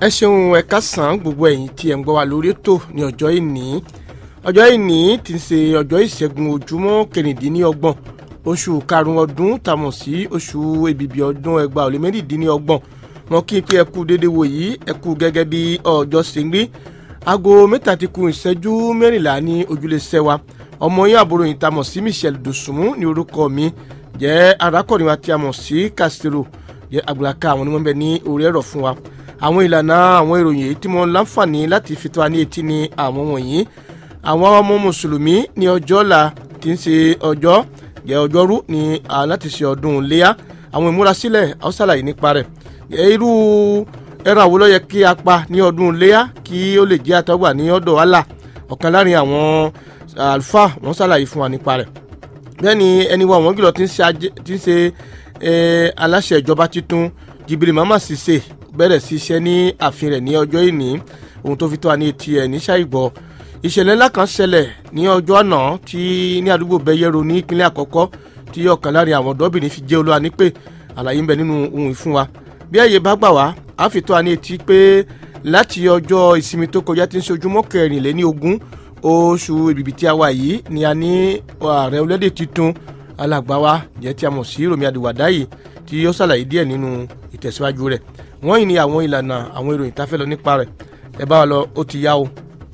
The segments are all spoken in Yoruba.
ẹ ṣeun ẹ kásán gbogbo ẹ̀yin tí ẹ ń gbọ́ wa lórí ètò ní ọjọ́ ìní ọjọ́ ìní ti ń ṣe ọjọ́ ìṣẹ́gun ojúmọ́ kẹrìndínlọ́gbọ̀n oṣù karùn-ún ọdún tàmọ̀ sí oṣù èbìbì ọdún ẹgbàá ó lé mẹ́rìndínlọ́gbọ̀n wọn kí n pé ẹ kú déédéé wò yìí ẹ kú gẹ́gẹ́ bí ọjọ́ ṣe ń rí aago mẹ́ta ti kù ìṣẹ́jú mẹ́rìnlá ní ojúlé sẹ́wà ọmọ yín àbúrò yìí tàmọ̀ sí Michelle Dòsùnmú ní orúkọ mi jẹ́ arákùnrin wa tí a mọ̀ sí Castro jẹ́ àgbàlaka àwọn onímọ̀ bẹ ní orí ẹ̀rọ fún wa àwọn ìlànà àwọn ìròyìn èyí tí mo láǹfààní láti fi tó wa ní etí ní àwọn wọ̀nyí àwọn ọmọ mùsùlùmí ní ọjọ́ ọ̀la tí ń ṣe ọjọ́ jẹ́ ọjọ́rú ní láti ṣe ọdún léyà àwọn ìmúrasílẹ̀ àwọn ṣàlàyé nípa rẹ̀ irú ẹran àwo ló yẹ kí a pa ní ọdún léyà kí ó lè jẹ́ àtọ́gbà ní ọ̀dọ̀ Allah ọ̀kan láàrin àwọn àlùfáà wọ́n ṣàlàyé fún wa nípa rẹ̀ bẹ́ẹ̀ ni ẹni wa wọ́n gílọ̀ tí ń ṣe aláṣẹ ìjọba titun Jibril Mama Sise bẹ̀rẹ̀ sí iṣẹ́ ní ààfin rẹ̀ ní ọjọ́ ìní ohun tó fi tó wa ní etí ẹ̀ ní ṣàìgbọ́ ìṣẹ̀lẹ̀ ńlá kan ṣẹlẹ̀ ní ọjọ́ àná tí ní àdúgbò bẹ́yẹ̀rọ ní ìpínlẹ̀ àkọ́kọ́ tí ọ̀kan láàrin àwọn ọ̀dọ́bìnrin fi jẹ́ olúwa ní pé àlàyé ń bẹ nínú ohun ìfún wa bí ẹ̀yẹ bá gbà wá a fi tó wa ní etí pé láti ọjọ́ ìsinmi tó kọjá tí ń ṣe ojúmọ́ kẹrìnléní ogún oṣù ìbìbì tí a wà yìí ni a ní ààrẹ orílẹ̀-èdè tuntun alàgbà wa jẹ́ tí a mọ̀ sí Rọ̀mí Àdìwàdáyì tí ó ṣàlàyé díẹ̀ nínú ìtẹ̀síwájú rẹ̀ wọ́n yìí ni àwọn ìlànà àwọn ìròyìn tá a fẹ́ lọ nípa rẹ̀ ẹ bá wa lọ ó ti yá o.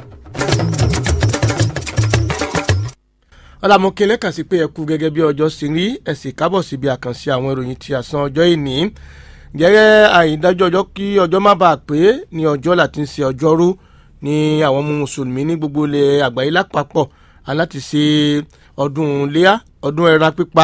ọlámọkè lẹ́kàn sí pé ẹ kú gẹ́gẹ́ bí ọjọ́ sí rí ẹ sì kábọ̀ síbi àkànṣe àwọn ìròyìn tí a san ọjọ́ ìní gẹ́gẹ́ àyídájọ́ ọjọ́ kí ọjọ́ má bàa pé ní ọjọ́ láti ń ṣe ọjọ́rú ní àwọn ọmọ mùsùlùmí ní gbogbo ilẹ̀ àgbáyé lápapọ̀ aláti ṣe ọdún léyà ọdún ẹran pípa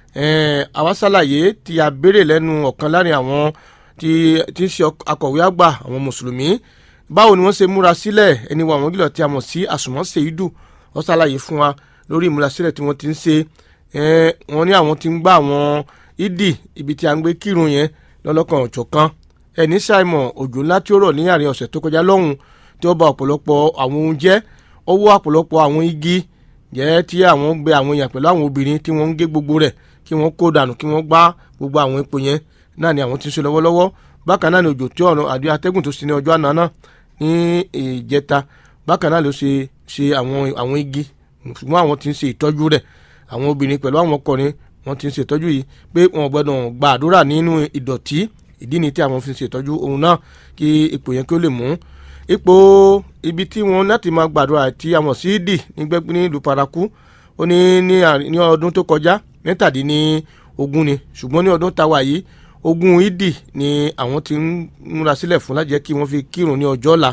àwa ṣàlàyé tí a béèrè lẹ́nu ọ̀kan láàrin àwọn tí tí ń ṣe akọ̀wé àgbà àwọn mùsùlùmí báwo ni wọ́n ṣe múra sílẹ̀ ẹni wa àwọn gílọ̀ tí a mọ̀ sí àsùnmọ́ ṣèyídù wọ́n ṣàlàyé fún wa lórí ìmúrasílẹ̀ tí wọ́n ti ń ṣe wọ́n ní àwọn ti ń gbá àwọn ìdì ibi tí a ń gbé kírun yẹn lọ́lọ́kan ọ̀jọ̀kan ẹni ṣàìmọ̀ òjò ńlá tí ó rọ̀ ní àárín ọ̀sẹ̀ tó kọjá lọ́hùn tí ó bà ọ̀pọ̀lọpọ̀ àwọn ohun jẹ́ ọwọ́ ọ̀pọ̀lọpọ̀ àwọn igi jẹ́ tí àwọn gbé àwọn èèyàn pẹ̀lú àwọn obìnrin tí wọ́n ń gé gbogbo rẹ̀ kí wọ́n kó dànù kí wọ́n gbá gbogbo àwọn epo yẹn náà ni àwọn ti ń ṣe lọ́wọ́lọ́wọ́ bákan náà ni òjò tí ọ̀nà àdé atẹ́gùn tó ṣe ní ọjọ́ àná náà ní ìjẹta bákan náà ló ṣe ṣe àwọn àwọn igi ṣùgbọ́n àwọn ti ń ṣe ìtọ́jú rẹ̀ àwọn obìnrin pẹ̀lú àwọn ọkùnrin wọ́n ti ń ṣe ìtọ́jú yìí pé wọn gbọ́dọ̀ gba àdúrà nínú ìdọ̀tí ìdí ni tí àwọn fi ń ṣe ìtọ́jú ohun náà kí ipò yẹn kí ó lè mú ipò ibi tí wọn láti máa gbàdúrà tí a mọ̀ sí dì nígbẹ́gbẹ́ ní ìlú paraku ó ní ní ọdún tó kọjá mẹ́tàdínní ogún ni ṣùgbọ́n ní ọdún táwa yìí ogún ìdì ni àwọn ti ń múra sílẹ̀ fún láti jẹ́ kí wọ́n fi kírun ní ọjọ́ ọ̀la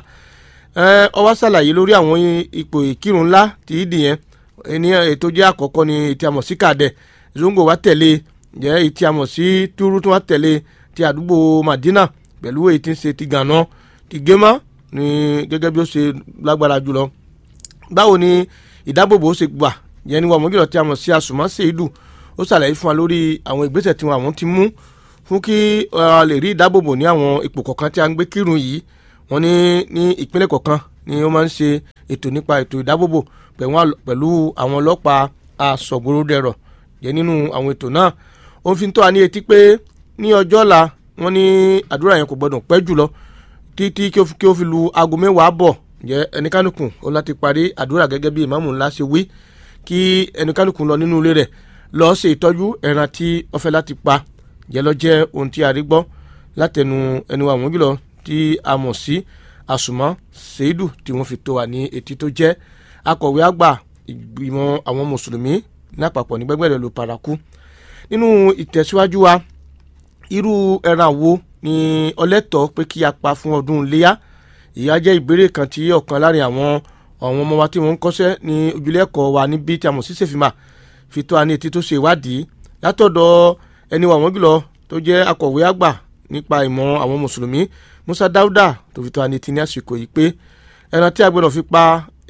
ó wá ṣàlàyé lórí àwọn ipò ìkírun ńlá ti ìdì yẹn ní ètò jẹ́ àkọ́kọ́ ni ètí àmọ̀ sí kàdẹ̀ zongo wá tẹ̀lé jẹ́ ètí àmọ̀ sí túrú tó wá tẹ̀lé ti àdúgbò Madina pẹ̀lú èyí tí ń ṣe ti gànà ti gémà ní gẹ́gẹ́ bí ó ṣe lágbára jùlọ báwo ni ìdábòbò ó ṣe gbà yẹn ni wọ́n mọ̀ gílọ̀ tí a mọ̀ sí àsùnmọ́ ṣèédù ó ṣàlàyé fún wa lórí àwọn ìgbésẹ̀ tí àwọn ti mú fún kí a lè rí ìdábòbò ní àwọn ipò kọ̀ọ̀kan tí a ń gbé kírun yìí wọ́n ní ní ìpínlẹ̀ kọ̀ọ̀kan ni ó máa ń ṣe ètò nípa ètò ìdábòbò pẹ̀lú àwọn ọlọ́pàá aṣọ̀gbòròdẹ̀rọ̀ jẹ́ nínú àwọn ètò náà ó fi ń tọ́ wa ní etí pé ní ọjọ́ ọ̀la wọ́n ní àdúrà yẹn kò gbọ́dọ̀ pẹ́ jùlọ títí kí ó fi lu aago mẹ́wàá bọ̀ jẹ́ ẹnikánukùn ó láti parí àdúrà gẹ́gẹ́ bí ìmáàmù ńlá ṣe wí kí ẹnikánukùn lọ nínú ilé rẹ̀ lọ ṣe ìtọ́jú ẹran tí ó fẹ́ láti pa jẹ́ lọ jẹ́ ohun tí a rí gbọ́ látẹnu ẹni wa wọ́n jùlọ tí a mọ̀ sí àsùnmọ́ ṣèédù tí wọ́n fi tó wa ní etí tó jẹ́ akọ̀wé àgbà ìgbìmọ̀ àwọn mùsùlùmí lápapọ̀ ní gbẹ́gbẹ́rẹ́ ló paraku nínú ìtẹ̀síwájú wa irú ẹran wo ni ọlẹ́tọ̀ pé kí a pa fún ọdún iléyà ìyá jẹ́ ìbéèrè kan tí ọ̀kan láàrin àwọn àwọn ọmọ wa tí wọ́n ń kọ́ṣẹ́ ní ojúlé ẹ̀kọ́ wa níbi tí a mọ̀ sí sèfìmà fi tó a ní etí tó ṣe ìwádìí látọ̀dọ̀ ẹni wa wọ́n jùlọ tó jẹ́ akọ̀wé àgbà nípa ìmọ̀ àwọn mùsùlùmí Musa Dauda tó fi tó a ní etí ní àsìkò yìí pé ẹran tí a gbọ́dọ̀ fi pa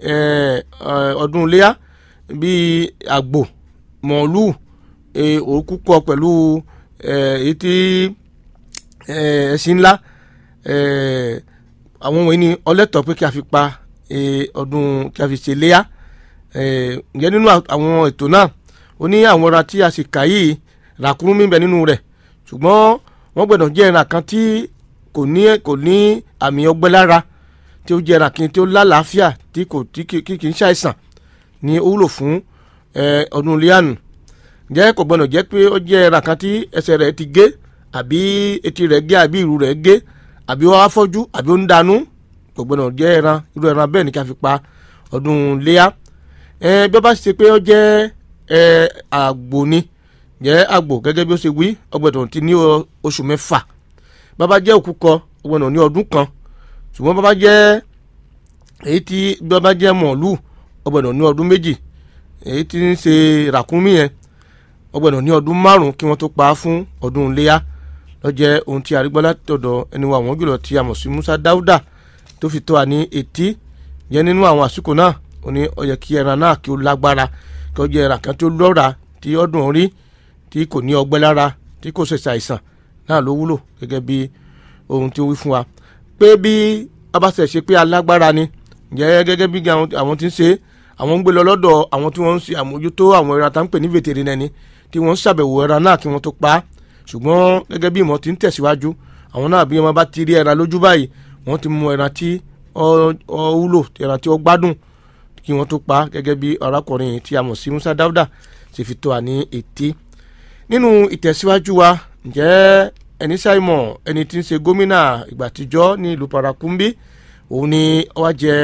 ọdún iléyà bíi àgbò mọ̀ọ́lù òkú kọ pẹ̀lú èyí tí ẹṣin ńlá àwọn wọ̀nyí ni ọlẹ́tọ̀ pé kí a fi pa ọdún kí a fi ṣe léyà ǹjẹ́ nínú àwọn ètò náà ó ní àwọn ọ̀rọ̀ tí a sì kà yìí ràkúnmí bẹ nínú rẹ̀ ṣùgbọ́n wọ́n gbọ́dọ̀ jẹ́ ẹran kan tí kò ní kò ní àmì ọgbẹ́ lára tí ó jẹ́ ẹran tí ó lálàáfíà tí kò tí kì í ṣàìsàn ni ó wúlò fún ọdún iléyànù jẹ́ kò gbọ́dọ̀ jẹ́ pé ó jẹ́ ẹran kan tí ẹsẹ̀ rẹ̀ ti gé àbí etí rẹ̀ gé àbí ìrù rẹ̀ gé àbí ó wá fọ́jú àbí ó ń danú kò gbọ́dọ̀ jẹ́ ẹran irú ẹran bẹ́ẹ̀ ni ká fi pa ọdún léyà bí ó bá ṣe pé ó jẹ́ àgbò ni jẹ́ àgbò gẹ́gẹ́ bí ó ṣe wí ọgbẹ̀dọ̀ ti ní oṣù mẹ́fà bàbá jẹ́ òkúkọ ọgbẹ̀dọ̀ ní ọdún kan ṣùgbọ́n bàbá jẹ́ èyí tí bàbá jẹ́ mọ̀ọ́lù ọgbẹ̀dọ̀ ní ọdún méjì èyí tí ń ṣe ràkúnmí yẹn ọgbẹ̀dọ̀ ní ọdún márùn kí wọ́n tó pa á fún ọdún iléyà lọ́jẹ́ ohun tí arígbọ́ látọ̀dọ̀ ẹni wa àwọn jùlọ tí a mọ̀ sí Musa Dáúdà tó fi tó wa ní etí jẹ́ nínú àwọn àsìkò náà ó ní ó yẹ kí ẹran náà kí ó lágbára kí ó jẹ́ ẹran kan tó lọ́ra tí ọdún orí tí kò ní ọgbẹ́ lára tí kò ṣe ṣàìsàn náà ló wúlò gẹ́gẹ́ bí ohun tí ó wí fún wa pé bí abáṣẹ ṣe pé alágbára ni jẹ́ gẹ́gẹ́ bí àwọn tí ń ṣe àwọn ń gbé lọ lọ́dọ̀ àwọn tí wọ́n ń ṣe àmójútó àwọn ẹran tá ń pè ní veterinary ni tí wọ́n ń ṣàbẹ̀wò ẹran náà kí wọ́n tó pa á ṣùgbọ́n gẹ́gẹ́ bí ìmọ̀ ti ń tẹ̀síwájú àwọn náà bí wọ́n bá ti rí ẹran lójú báyìí wọ́n ti mú ẹran tí ó wúlò ẹran tí ó gbádùn kí wọ́n tó pa á gẹ́gẹ́ bí arákùnrin tí a mọ̀ sí Musa Dáúdà ṣe fi tó wa ní etí nínú ìtẹ̀síwájú wa ǹjẹ́ ẹni ṣàìmọ̀ ẹni tí ń ṣe gómìnà ìgbà àtijọ́ ní ìlú Parakumbi òun ni ó wá jẹ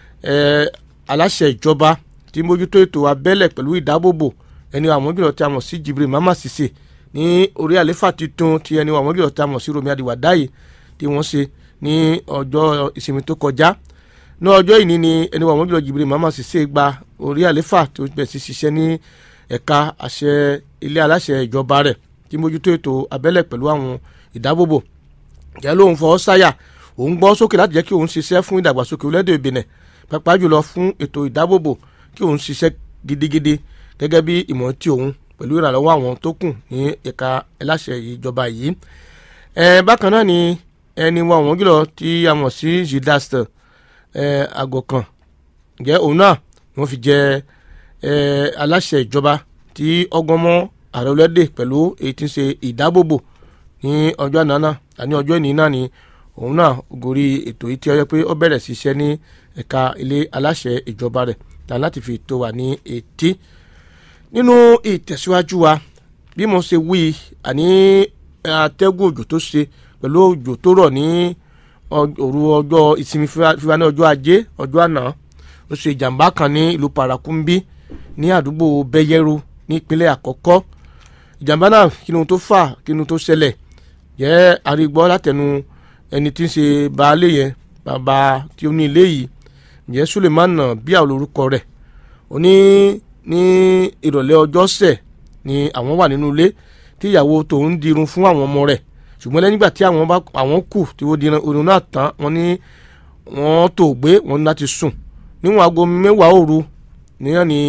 aláṣẹ ìjọba tí mójútó ètò abẹ́lẹ̀ pẹ̀lú ìdábòbò ẹni àwọn jùlọ tí a mọ̀ sí Jibril Mama Sise ní orí àléfà tuntun tí ẹni àwọn jùlọ tí a mọ̀ sí Romi Adiwadayi tí wọ́n ṣe ní ọjọ́ ìsinmi tó kọjá ní ọjọ́ ìní ni ẹni àwọn jùlọ Jibril Mama Sise gba orí àléfà tó bẹ̀ sí ṣiṣẹ́ ní ẹ̀ka àṣẹ ilé aláṣẹ ìjọba rẹ̀ tí mójútó ètò abẹ́lẹ̀ pẹ̀lú àwọn ìdábòbò jẹ́ lóun fọwọ́ sáyà òun gbọ́ sókè láti jẹ́ kí òun ṣiṣẹ́ fún ìdàgbàsókè orílẹ̀-èdè Benin pàápàá jùlọ fún ètò ìdábòbò kí òun ṣiṣẹ́ gidigidi gẹ́gẹ́ bí ìmọ̀ tí òun pẹ̀lú ìrànlọ́wọ́ àwọn tó kù ní ẹ̀ka aláṣẹ ìjọba yìí. bákan náà ni ẹni wa àwọn jùlọ tí a mọ̀ sí zidaster àgọ̀kàn jẹ́ òun náà wọ́n fi jẹ aláṣẹ ìjọba tí ọgbọ́n mọ́ ààrẹ orílẹ̀-èdè pẹ̀lú èyí tí ń ṣe ìdábòbò ní ọjọ́ àná náà àní ọjọ́ ìní náà ni òun náà gorí ètò yìí tí ó yẹ pé ó bẹ̀rẹ̀ sí iṣẹ́ ní ẹ̀ka ilé aláṣẹ ìjọba rẹ̀ tàn láti fi tó wà ní etí. nínú ìtẹ̀síwájú wa bí mo ṣe wí àní atẹ́gùn òjò tó ṣe pẹ̀lú òjò tó rọ̀ ní òru ọjọ́ ìsinmi fífa ní ọjọ́ ajé ọjọ́ àná ó ṣe ìjàmbá kan ní ìlú Parakumbi ní àdúgbò Bẹ́yẹ́rù ní ìpínlẹ̀ àkọ́kọ́ ìjàmbá náà kí ni ohun tó fà kí ni ohun tó ṣẹlẹ̀ jẹ́ arígbọ́ látẹnu ẹni tí ń ṣe baálé yẹn bàbá tí ó ní ilé yìí jẹ́ Suleiman bí àwọn olórúkọ rẹ̀ ó ní ní ìrọ̀lẹ́ ọjọ́ sẹ̀ ni àwọn wà nínú ilé tí ìyàwó tòun dirun fún àwọn ọmọ rẹ̀ ṣùgbọ́n lẹ́yìn ìgbà tí àwọn bá àwọn kù tí wọ́n dirun irun náà tán wọ́n ní wọ́n tó gbé wọ́n ní láti sùn níwọ̀n aago mẹ́wàá òru níyàn ni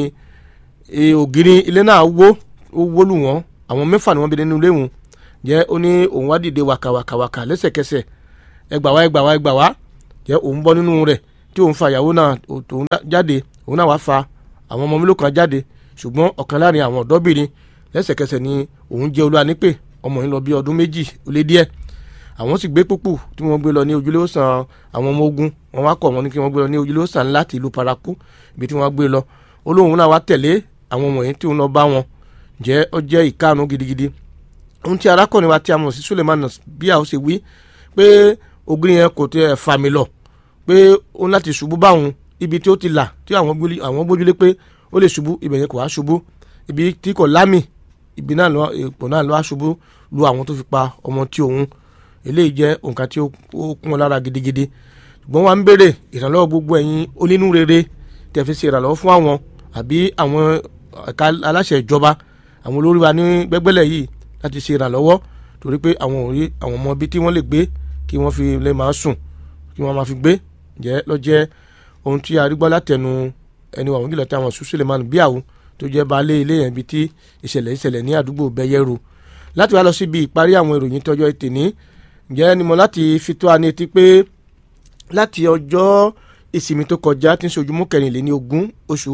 ògiri ilé náà wó ó wó lù wọ́n àwọn mẹ́fà ni wọ́n bí nínú ilé wọn jẹ́ ó ní òun wá dìde wàkàwàkàwàkà lẹ́sẹ̀kẹsẹ̀ ẹgbà wá ẹgbà wá ẹgbà wá jẹ́ òun bọ́ nínú rẹ̀ tí òun fa ìyàwó náà òun jáde òun náà wá fa àwọn ọmọ mélòó kan jáde ṣùgbọ́n ọ̀kan láàrin àwọn ọ̀dọ́bìnrin lẹ́sẹ̀kẹsẹ̀ ni òun jẹ́ olúwa nípè ọmọ yìí lọ bí ọdún méjì ó lé díẹ̀ àwọn sì gbé púpù tí wọ́n gbé lọ ní ojúlé òsàn àwọn ọmọ ogun wọn wá kọ̀ wọ́n ní kí wọ́n gbé lọ ní ojúlé òsàn láti ìlú paraku ibi tí wọ́n gbé lọ olóhùn náà wá tẹ̀lé àwọn ọmọ yìí tí òun lọ bá wọn jẹ́ ó jẹ́ ìkáàánú gidigidi ohun tí arákùnrin wa tí a mọ̀ sí Suleiman bí a ó ṣe wí pé ògiri yẹn kò tẹ fà mí lọ pé ó ń láti ṣubú báwọn ibi tí ó ti là tí àwọn gbójúlé pé ó lè ṣubú ibẹ̀ yẹn kò wá ṣubú ibi tí kò lámì ibi náà lọ ipò náà lọ wá ṣubú lu àwọn tó fi pa ọmọ tí òun eléyìí jẹ́ nǹkan tí ó kún wọn lára gidigidi ṣùgbọ́n wọn ń béèrè ìrànlọ́wọ́ gbogbo ẹ̀yin onínú rere tẹ̀ fi ṣe ìrànlọ́wọ́ fún àwọn àbí àwọn ẹ̀ka aláṣẹ ìjọba àwọn olórí wa ní gbẹ́gbẹ́lẹ̀ yìí láti ṣe ìrànlọ́wọ́ torí pé àwọn òrí àwọn ọmọ ibi tí wọ́n lè gbé kí wọ́n fi lè máa sùn kí wọ́n máa fi gbé jẹ́ lọ́jẹ́ ohun tí a rí gbọ́ látẹnu ẹni wàhùn jùlọ tí àwọn sùn Suleiman Biawu tó jẹ́ baálé ilé yẹn ibi tí ìṣẹ̀lẹ̀ ìṣẹ̀lẹ̀ ní àdúgbò Bẹ́yẹ́rù láti wá lọ síbi ìparí àwọn ìròyìn tọjọ́ ètè ní ǹjẹ́ ni mo láti fi tó a ní etí pé láti ọjọ́ ìsinmi tó kọjá tí ń ṣe ojúmọ́ kẹrìnléní ogún oṣù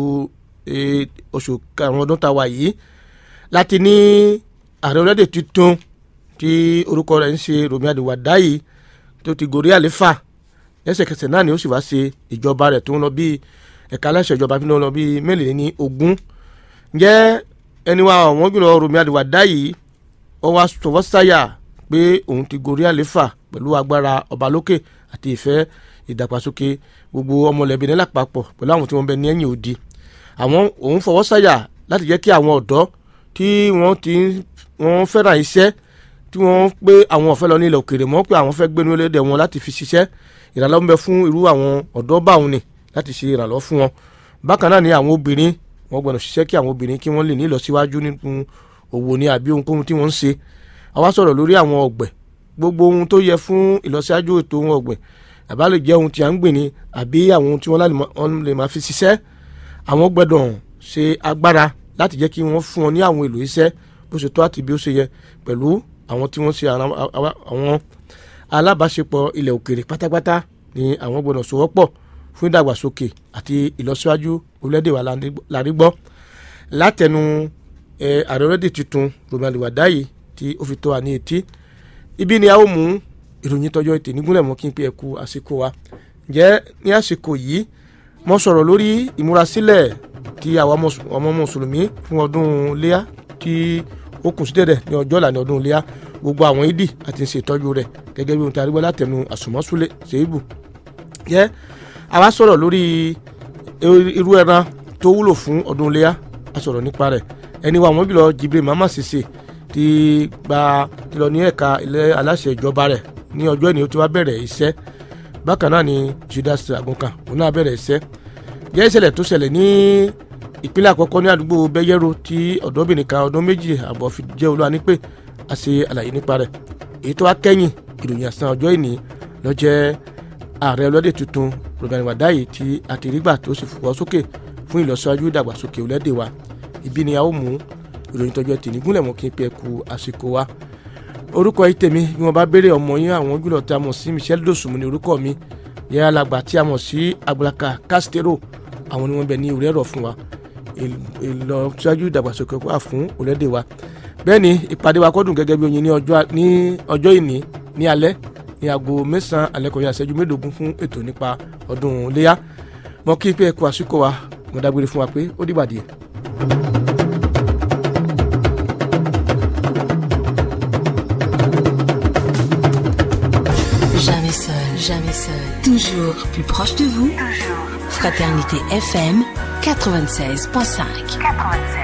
oṣù karùn-ún ọdún tá a wà yìí láti ní ààrẹ orílẹ̀-èdè tuntun tí orúkọ rẹ̀ ń ṣe Rọ̀mí Àdìwàdáyì tó ti gorí àléfà lẹ́sẹ̀kẹsẹ̀ náà ni ó sì wá ṣe ìjọba rẹ̀ tó ń lọ bí ẹ̀ka aláṣẹ ìjọba fi ń lọ bí mẹ́rìnléní ogún ǹjẹ́ ẹni wa ọ̀wọ́n jùlọ Rọ̀mí Àdìwàdá yìí ó wá sọ̀wọ́ sáyà pé òun ti gorí àléfà pẹ̀lú agbára ọba lókè àti ìfẹ́ ìdàgbàsókè gbogbo ọmọlẹ́bí ní lápapọ̀ pẹ̀lú àwọn tí wọ́n bẹ ní ẹ̀yìn òdi àwọn òun fọwọ́ sáyà láti jẹ́ kí àwọn ọ̀dọ́ tí wọ́n ti wọ́n fẹ́ràn iṣẹ́ tí wọ́n pé àwọn ọ̀fẹ́ lọ ní ilẹ̀ òkèèrè mọ́ pé àwọn fẹ́ gbénu ẹlẹ́dẹ̀ wọn láti fi ṣiṣẹ́ ìrànlọ́wọ́ ń bẹ fún irú àwọn ọ̀dọ́ báwọn ni láti ṣe ìrànlọ́wọ́ fún wọn bákan náà ni àwọn obìnrin wọ́n gbọ́dọ̀ ṣiṣẹ́ kí àwọn obìnrin kí wọ́n lè ní ìlọsíwájú nínú òwò ni àbí ohunkóhun tí wọ́n ń ṣe àwa sọ̀rọ̀ lórí àwọn ọ̀gbẹ̀ gbogbo ohun tó yẹ fún ìlọsíwájú ètò ohun ọ̀gbìn àbá lè jẹ́ ohun tí à ń gbìn ni àbí àwọn ohun tí wọ́n lè máa fi ṣiṣẹ́ àwọn gbọ́dọ̀ ṣe agbára láti jẹ́ kí wọ́n fún wọn ní àwọn èlò iṣẹ́ bó ṣe tó àti bí ó ṣe yẹ pẹ̀lú àwọn tí wọ́n ṣe àwọn alábàáṣepọ̀ ilẹ̀ òkèrè pátápátá ni àwọn gbọ́dọ̀ sowọ́pọ̀ fún ìdàgbàsókè àti ìlọsíwájú orílẹ̀-èdè wa lárí gbọ́ látẹnu ààrẹ orílẹ̀-èdè tuntun Rọ̀mí Àdìwàdá yìí tí ó fi tó wa ní etí ibi ni a ó mú ìròyìn tọjọ́ ètè nígúnlẹ̀ mọ́ kí n pé ẹ kú àsìkò wa ǹjẹ́ ní àsìkò yìí mo sọ̀rọ̀ lórí ìmúrasílẹ̀ tí àwọn ọmọ mùsùlùmí fún ọdún léyà tí ó kù sí dẹ̀dẹ̀ ní ọjọ́ ìlànà ọdún léyà gbogbo àwọn ìdí àti ń ṣe ìtọ́jú rẹ̀ gẹ́gẹ́ bí ohun tí a rí gbọ́ látẹnu àsùnmọ́súlẹ̀ ṣèébù jẹ́ àwa sọ̀rọ̀ lórí irú ẹran tó wúlò fún ọdún léyà a sọ̀rọ̀ nípa rẹ̀ ẹni wa àwọn jùlọ Jibril Mama Sise ti gba ti lọ ní ẹ̀ka ilé aláṣẹ ìjọba rẹ̀ ní ọjọ́ ìní ó ti wá bẹ̀rẹ̀ iṣẹ́ bákan náà ni Judas Agunkan òun náà bẹ̀rẹ̀ iṣẹ́ jẹ́ ìṣẹ̀lẹ̀ tó ṣẹlẹ̀ ní ìpínlẹ̀ àkọ́kọ́ ní àdúgbò bẹ́yẹ́rò tí ọ̀dọ́bìnrin kan ọdún méjì àbọ̀ fi jẹ́ olúwa ní pé a ṣe àlàyé nípa rẹ̀ èyí tó wá kẹ́yìn ìròyìn àsán ọjọ́ ìní ló jẹ́ ààrẹ ọlọ́dẹ tuntun Rọ̀mí Àdìwàdá yìí tí a ti rí gbà tó sì fọwọ́ sókè fún ìlọsíwájú ìdàgbàsókè orílẹ̀-èdè wa ibi ni a ó mú ìròyìn tọ́jú ẹtì nígúnlẹ̀ mọ́ kí n pẹ́ ku àsìkò wa orúkọ yìí tèmi bí wọ́n bá béèrè ọmọ yín àwọn jùlọ tí a mọ̀ sí Michelle Dosunmu ní orúkọ mi yẹ alàgbà tí a mọ̀ sí Agbala Castero àwọn ni wọ́n bẹ ní orí ẹ̀rọ fún wa ìlọsíwájú ìdàgbàsókè wà fún orílẹ̀-èdè wa bẹ́ẹ̀ ni ìpàdé wa kọ́dùn gẹ́gẹ́ bí oyin ní ọjọ́ ìní ní alẹ́ ní aago mẹ́sàn-án alẹ́ kọjá ìṣẹ́jú mẹ́ẹ̀ẹ́dógún fún ètò nípa ọdún iléyà mọ́ kí pé ẹ kú àsìkò wa mo dágbére fún wa pé ó dìgbà díẹ̀. Jamais seul, jamais seul. Toujours plus proche de vous. Fraternité FM 96.5. 96.